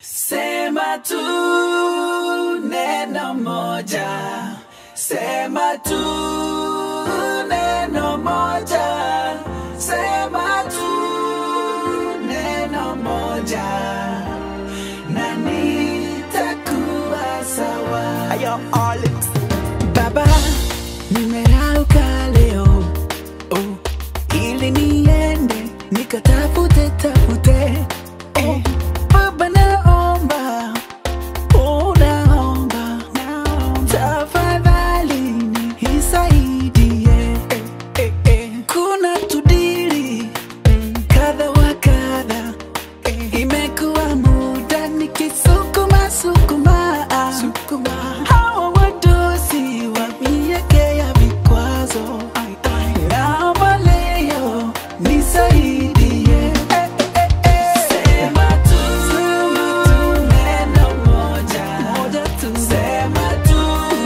Sema tu neno moja, sema tu neno moja, sema tu neno moja, na nitakuwa sawa. Ayo, Alex. Baba, nimerauka leo oh, ili niende nikatafute tafute oh, Baba naomba oh, naomba tafadhali nisaidie eh, eh, eh. kuna tudiri kadha wa kadha eh, imekuwa muda nikisukuma sukuma sukuma hawa wadosi wa mieke ya vikwazo naomba leo nisaidie eh, eh, eh. Sema tu neno moja, sema tu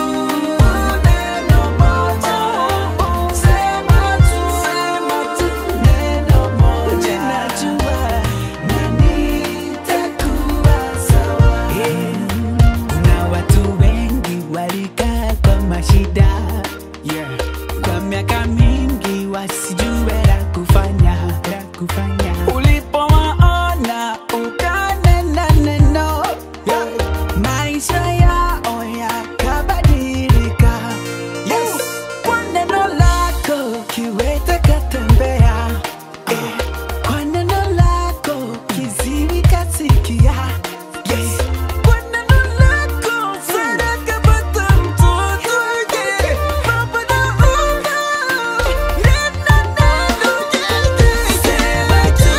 neno moja, sema tu neno moja, najua na nitakuwa sawa. Kuna watu wengi walikaa kwa mashida kwa miaka mingi wasijue la kufanya, la kufanya. Ulipowaona ukanena neno, maisha yao yakabadilika. Yes. Kwa neno lako kiwete katembea, Eh, kwa neno lako kiziwi kasikia. Yes. Kwa neno lako Sara kapata mtoto. Yeah. Baba naomba, neno, neno, yeah, yeah. Sema tu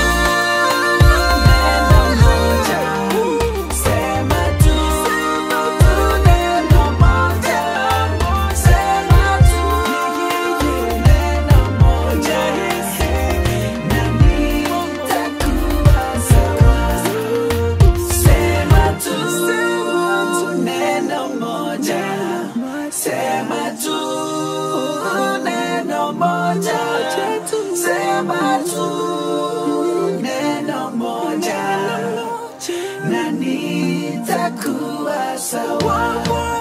neno moja. Sema tu neno moja. Sema tu neno moja. Na nitakuwa sawa. Sema tu neno moja, sema tu neno moja, sema tu neno moja, na nitakuwa sawa.